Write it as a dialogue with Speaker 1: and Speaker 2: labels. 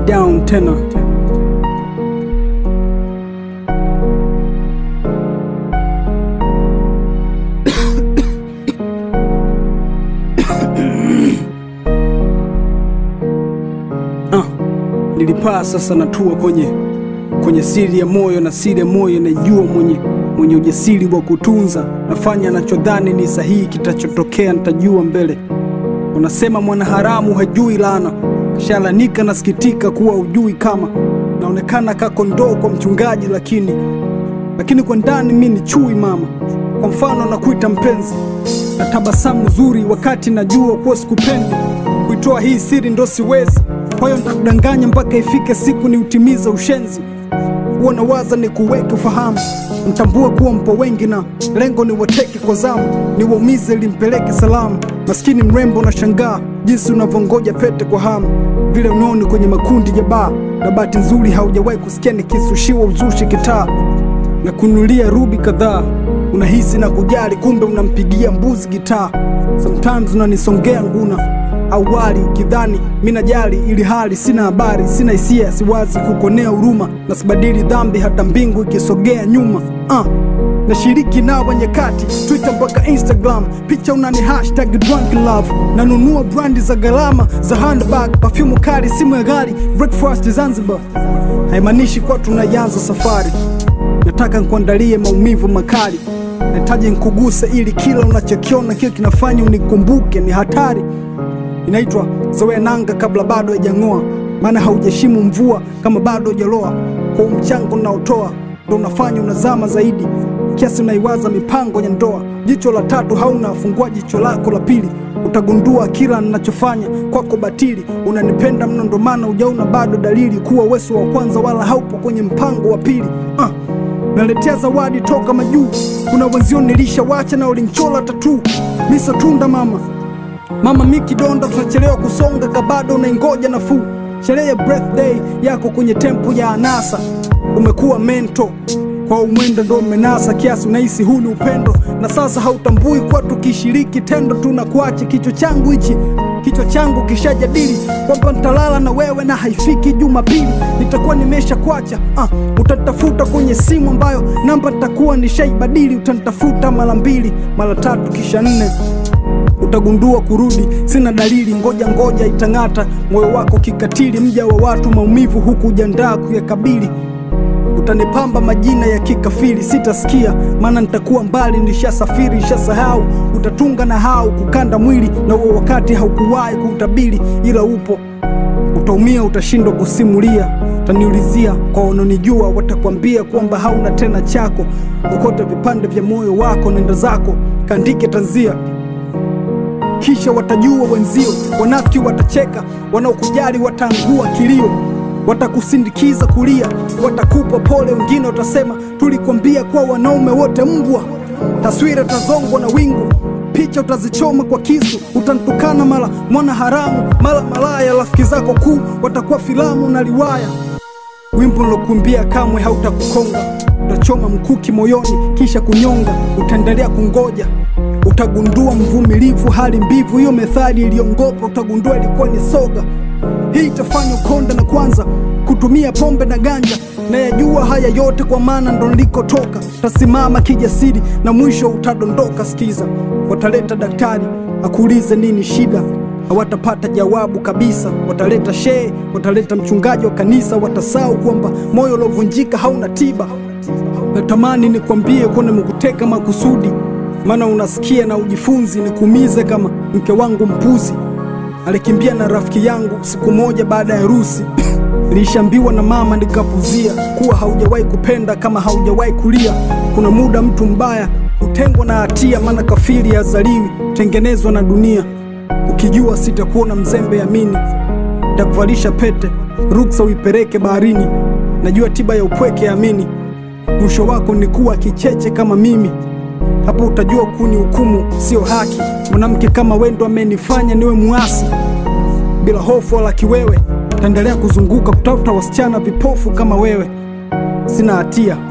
Speaker 1: down tena. Ah, nilipaa sasa natua kwenye kwenye siri ya moyo na siri ya moyo naijua mwenye mwenye ujasiri wa kutunza nafanya anachodhani ni sahihi kitachotokea nitajua mbele unasema mwanaharamu hajui laana shalanika nasikitika kuwa ujui kama naonekana kakondoo kwa mchungaji lakini lakini kwa ndani mi ni chui mama kwa mfano nakuita mpenzi na tabasamu zuri wakati najua kuwa sikupendi kuitoa hii siri ndo siwezi kwa hiyo nitakudanganya mpaka ifike siku ni utimize ushenzi huwa nawaza ni kuweke ufahamu mtambue kuwa mpo wengi na lengo ni wateke kwa zamu ni waumize limpeleke salamu maskini mrembo na shangaa jinsi unavyongoja pete kwa hamu vile unaoni kwenye makundi ya baa na bahati nzuri haujawahi kusikia nikisushiwa uzushi kitaa na kunulia rubi kadhaa unahisi na kujali kumbe unampigia mbuzi gitaa sometimes unanisongea nguna awali ukidhani mi najali ili hali sina habari sina hisia siwazi kukonea huruma na sibadili dhambi hata mbingu ikisogea nyuma uh. nashiriki nao nyakati twitter mpaka instagram picha unani hashtag drunk love nanunua brandi za gharama za handbag pafyumu kali simu ya gari breakfast zanzibar haimaanishi kuwa tunaianza safari nataka nkuandalie maumivu makali nahitaji nkuguse ili kila unachokiona kile kinafanya unikumbuke ni hatari inaitwa zoea nanga kabla bado haijang'oa maana haujashimu mvua kama bado hujaloa kwa mchango unaotoa ndo unafanya unazama zaidi kiasi unaiwaza mipango ya ndoa jicho la tatu hauna fungua jicho lako la pili utagundua kila ninachofanya kwako batili unanipenda mno ndo maana ujaona bado dalili kuwa wesu wa kwanza wala haupo kwenye mpango wa pili uh naletea zawadi toka majuu kuna wenzio nilishawacha na ulinchola tatu misa tunda mama mama mi kidonda tunachelewa kusonga kabado unaingoja nafuu sherehe ya birthday yako kwenye tempo ya anasa umekuwa mento kwa umwendo ndo umenasa kiasi unahisi huu ni upendo na sasa hautambui kuwa tukishiriki tendo tunakuacha kichwa changu hichi kichwa changu kishajadili kwamba nitalala na wewe na haifiki jumapili nitakuwa nimesha kwacha uh, utanitafuta kwenye simu ambayo namba nitakuwa nishaibadili utanitafuta mara mbili mara tatu kisha nne utagundua kurudi sina dalili ngoja ngoja itang'ata moyo wako kikatili mja wa watu maumivu huku ujandaa kuyakabili utanipamba majina ya kikafiri sitasikia maana nitakuwa mbali nishasafiri nishasahau utatunga na hau kukanda mwili na huo wakati haukuwahi kuutabiri ila upo utaumia utashindwa kusimulia utaniulizia kwa wanaonijua watakwambia kwamba hauna tena chako ukota vipande vya moyo wako nenda zako kaandike tanzia kisha watajua wenzio wanafiki watacheka wanaokujali wataangua kilio watakusindikiza kulia watakupa pole wengine watasema tulikwambia kuwa wanaume wote mbwa taswira utazongwa na wingu picha utazichoma kwa kisu utantukana mara mwana haramu mara malaya rafiki zako kuu watakuwa filamu na liwaya wimbo nilokuimbia kamwe hautakukonga utachoma mkuki moyoni kisha kunyonga utaendelea kungoja utagundua mvumilivu hali mbivu hiyo methali iliyongopa utagundua ilikuwa ni soga hii itafanya ukonda na kwanza kutumia pombe na ganja na yajua haya yote kwa maana ndo nilikotoka tasimama kijasiri na mwisho utadondoka skiza wataleta daktari akuulize nini shida hawatapata jawabu kabisa wataleta shehe wataleta mchungaji wa kanisa watasau kwamba moyo uliovunjika hauna tiba natamani nikwambie kuwa nimekuteka makusudi maana unasikia na ujifunzi nikuumize kama mke wangu mpuzi alikimbia na rafiki yangu siku moja baada ya harusi nilishambiwa na mama nikapuzia kuwa haujawahi kupenda kama haujawahi kulia kuna muda mtu mbaya hutengwa na hatia maana kafiri hazaliwi tengenezwa na dunia ukijua sitakuona mzembe amini takuvalisha pete ruksa uipeleke baharini najua tiba ya upweke amini mwisho wako ni kuwa kicheche kama mimi hapo utajua kuni hukumu sio haki mwanamke kama wendo amenifanya niwe muasi bila hofu wala kiwewe taendelea kuzunguka kutafuta wasichana vipofu kama wewe sina hatia